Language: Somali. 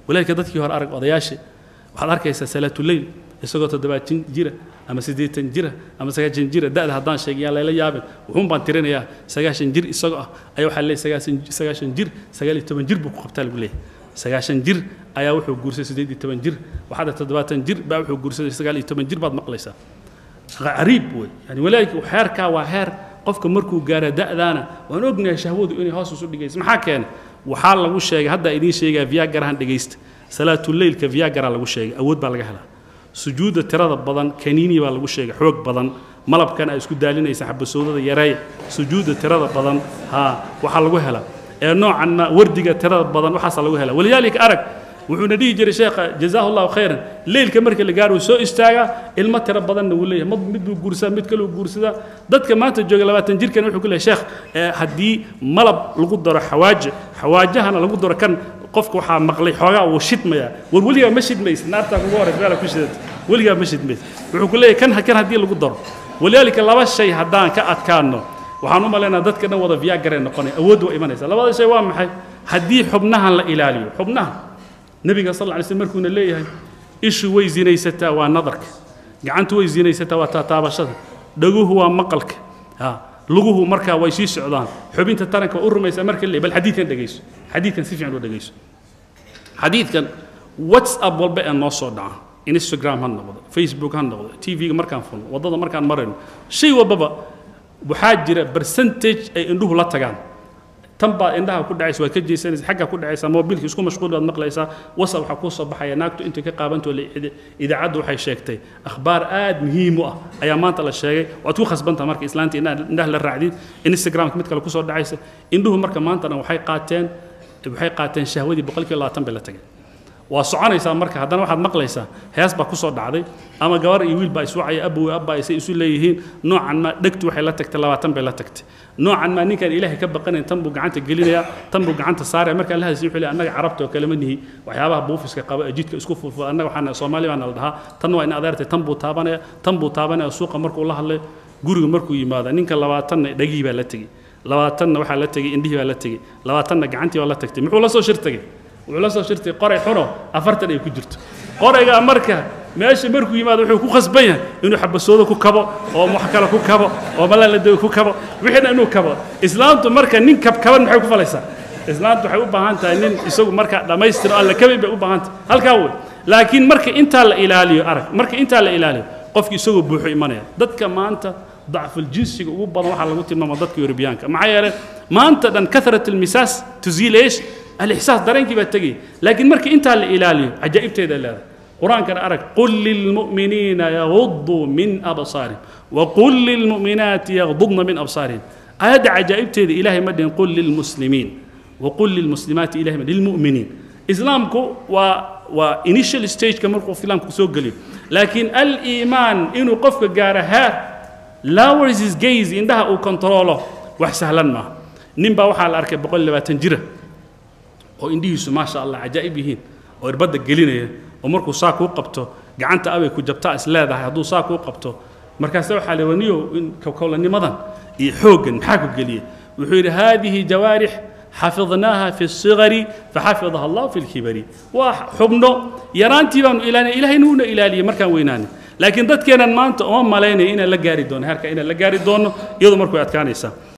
walaalka dadkii hore arag odayaashii waxaad arkaysaa salaatuleyl isagoo toddobaatan jira ama siddeetan jira ama sagaashan jira da'da haddaan sheegin yaa layla yaabin wuxuun baan tirinayaa sagaashan jir isagoo ah ayaa waxaa leeyahay sagaashan sagaashan jir sagaal iyo toban jir buu ku qabtaa lagu leeyahay sagaashan jir ayaa wuxuu guursaday siddeed iyo toban jir waxaada toddobaatan jir baa wuxuu guursaday sagaal iyo toban jir baad maqlaysaa qariib wey yani walaalka xeerkaa waa heer qofka markuu gaara da'daana waan ognahay shahwadu inay hoos isu dhigayso maxaa keenay waxaa lagu sheegay hadda idiin sheegaa viagarahan dhegaysta salaatuleylka viagara lagu sheegay awood baa laga helaa sujuudda tirada badan kaniini baa lagu sheegay xoog badan malabkan ay isku daalinaysa xabasowdada yareey sujuudda tirada badan haa waxaa lagu helaa ee noocan ma wardiga tirada badan waxaasaa lagu helaa walidaalika arag wuxuuna dhihi jiray sheekha jazaahu llahu khayran leylka marka la gaaro soo istaagaa ilmo tiro badanna wuu leeyahay mid mid buu guursadaa mid kaluu guursadaa dadka maanta jooga labaatan jirkan wuxuu ku leeyahay sheekh haddii malab lagu daro xawaaje xawaajahana lagu daro kan qofka waxaa maqlay xoogaa wuu shidmayaa war weligaa ma shidmaysa naartaa kugu horaysa meela ku shidata weligaa ma shidmaysa wuxuu ku leeyahay kan kan haddii lagu daro walidaalika laba shay haddaan ka adkaano waxaan u malaynaa dadka dhan wada viagaree noqonay awood waa imanaysa labada shay waa maxay haddii xubnahan la ilaaliyo xubnahan nebiga sal lla lay slm markuuna leeyahay ishu way zinaysataa waa nadarka gacantu way zinaysataa waa taataabashada dhaguhu waa maqalka ha luguhu markaa way sii socdaan xubinta taranka waa u rumaysaa marka le bal xadiidkan dhegayso xadiidkan si fiican u dhegayso xadiidkan whatsapp walba ee noo soo dhaca instagram ha noqdo facebook ha noqdo tv-ga markaan fulno waddada markaan marayno shay walbaba waxaa jira percentage ay indhuhu la tagaan tan baad indhaha ku dhacaysa waad ka jeesanaysa xagga ku dhacaysaa mobilka isku mashquul baad maqlaysaa whatsapp waxaa kuu soo baxaya naagtu intay ka qaabantoo idaacaddu waxay sheegtay akhbaar aad muhiim u ah ayaa maanta la sheegay waad ku khasbantaha marka islaanta indhaha la raacdid instagramka mid kale kusoo dhacaysa indhuhu marka maanta dhan waxay qaateen waxay qaateen shahwadii boqolkiiba labaatan bay la tageen waa soconaysaa marka haddana waxaad maqlaysaa hees baa kusoo dhacday ama gabar iyo wiil baa iswacaya abow abba ay say isu leeyihiin noocan ma dhegtu waxay la tagtay labaatan bay la tagtay noocan ma ninkaan ilaahay ka baqanayn tan buu gacanta gelinayaa tan buu gacanta saaraya markaan la hadasay wuxuu leeyahay annaga carabta oo kale ma nihi waxyaabaha buufiska qaba ee jidka isku fulfula annaga waxaan soomaali baana la dhahaa tan waa in adeertay tan buu taabanaya tan buu taabanaya suuqa markuu la hadlay guriga markuu yimaado ninka labaatanna dhegihii baa la tegey labaatanna waxaa la tegey indhihii baa la tegey labaatanna gacantii baa la tagtay muxuu la soo shir tegey wuxuu la soo shirtay qoray xuno afartan ay ku jirto qoraygaa marka meesha markuu yimaado wuxuu ku khasban yahay inuu xabasoodo ku kabo oo wax kale ku kabo oo malaaladago ku kabo wixiina inuu kabo islaamtu marka nin kabkaban maxay ku falaysaa islaamtu waxay u baahan tahay nin isagu marka dhammaystiro alla kabay bay u baahan tahay halkaa wey laakiin marka intaa la ilaaliyo arag marka intaa la ilaaliyo qofki isagoo buuxu imanaya dadka maanta dacfuljinsiga ugu badan waxaa lagu tilmaama dadka yurubiyaanka maxaa yeelay maanta dhan karat almisaas tuziil eesh الإحساس درينك بتجي لكن مرك أنت اللي إلالي عجائب تيدا لا قرآن كان أرك قل للمؤمنين يغضوا من أبصارهم وقل للمؤمنات يغضضن من أبصارهم هذا عجائب تيدا إلهي مدين قل للمسلمين وقل للمسلمات إلهي مدين للمؤمنين إسلامكو و وإنيشال ستيج كمركو فيلامكو سوق قليل لكن الإيمان إنه قفك جارها lowers his gaze indhaha uu kontrolo wax sahlan maaha nin baa waxaa la arkay boqol labaatan jira oo indhihiisu maasha allah cajaa'ib yihiin oo irbadda gelinaya oo markuu saa kuu qabto gacanta abay ku jabtaa is leedahay hadduu saa kuu qabto markaase waxaa la waniyo in kowlanimadan iyo xooggan maxaa ku geliyey wuxuu yidhi haadihi jawaarix xafidnaaha fi الصغر faxafidaha allah fi اlkibari waa xubno yaraantii baanu ilaalinay ilahayna wuuna ilaaliyey markaan weynaanay laakiin dadkeenan maanta uma malaynaya inaan la gaari doono herka inaan la gaari doono iyadoo markuu adkaanaysaa